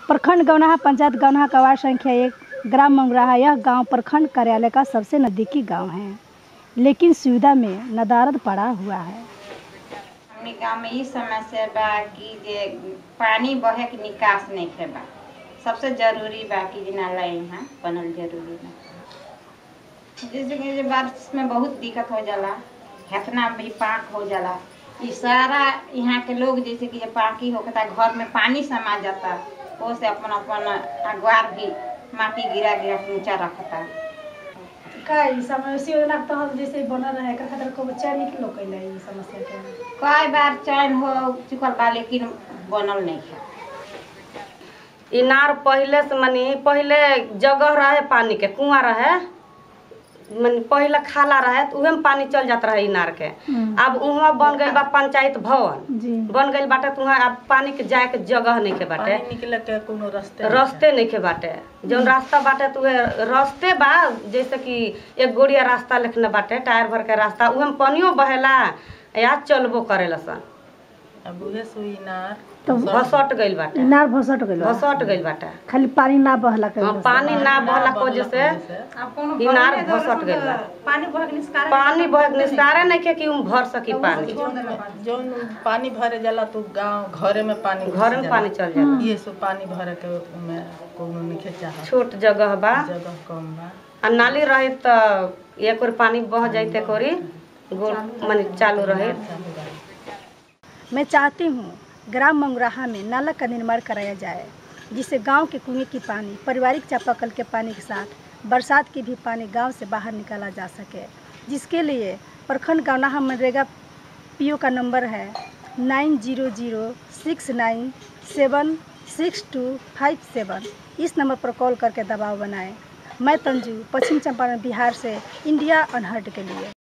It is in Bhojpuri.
प्रखंड गौनाहा पंचायत गौनाहा का वार्ड संख्या एक ग्राम मंगराहा यह गांव प्रखंड कार्यालय का सबसे नज़दीकी गांव है लेकिन सुविधा में नदारद पड़ा हुआ है हमनी गाँव में ई समस्या बा कि जे पानी बहे के निकास नहीं बा सबसे जरूरी बा कि जे नाला यहाँ बनल जरूरी बा जैसे कि जे बारिश में बहुत दिक्कत हो जाला हेतना भी पाक हो जाला ई सारा यहाँ के लोग जैसे कि जे पाकी होता घर में पानी समा जाता वो से अपन अपन अगवार भी माटी गिरा गिरा के ऊंचा रखता का ई समस्या योजना के तहत जैसे बनल रहे एकर खातिर को चयन निकलो कैले ई समस्या के कई बार चयन हो चुकल बा लेकिन बनल नहीं है इनार पहिले से मनी पहिले जगह रहे पानी के कुआं रहे मनी पहिले खाला रहे तो उहे में पानी चल जात रहे इनार के अब उहाँ बन गइल बा पंचायत भवन जी बन गइल बाटे तो उहाँ अब पानी के जाए के जगह नहीं के बाटे पानी निकले के कोनो रास्ते रास्ते नहीं के बाटे जौन रास्ता बाटे तो उहे रास्ते बा जैसे कि एक गोड़िया रास्ता लिखने बाटे टायर भर के रास्ता उहे में पानियो बहेला या चलबो करेला सन अब उहे सुई नार तो भसट गइल बाटे इनार भसट गइल बा। भसट गइल बाटे खाली पानी ना बहला के हाँ, वजह से। पानी ना बहला को जैसे इनार भसट गइल बा पानी बह के निस्कार पानी बह निस्तारे नहीं के कि उम भर सकी पानी जौन पानी भरे जाला तो गांव घरे में पानी घुस घर में जाला। पानी चल जाला ये सब पानी भरे के में कोनो नहीं चाह छोट जगह बा जगह कम बा आ नाली रही तो एक और पानी बह जाते कोरी गोल माने चालू रहे मैं चाहती हूँ ग्राम मंगराहा में नाला का निर्माण कराया जाए जिससे गांव के कुएं की पानी पारिवारिक चापाकल के पानी के साथ बरसात की भी पानी गांव से बाहर निकाला जा सके जिसके लिए प्रखंड गौनाहा मनरेगा पीओ का नंबर है nine zero zero six nine seven six two five seven इस नंबर पर कॉल करके दबाव बनाएं मैं तंजू पश्चिम चंपारण बिहार से इंडिया अनहर्ट के लिए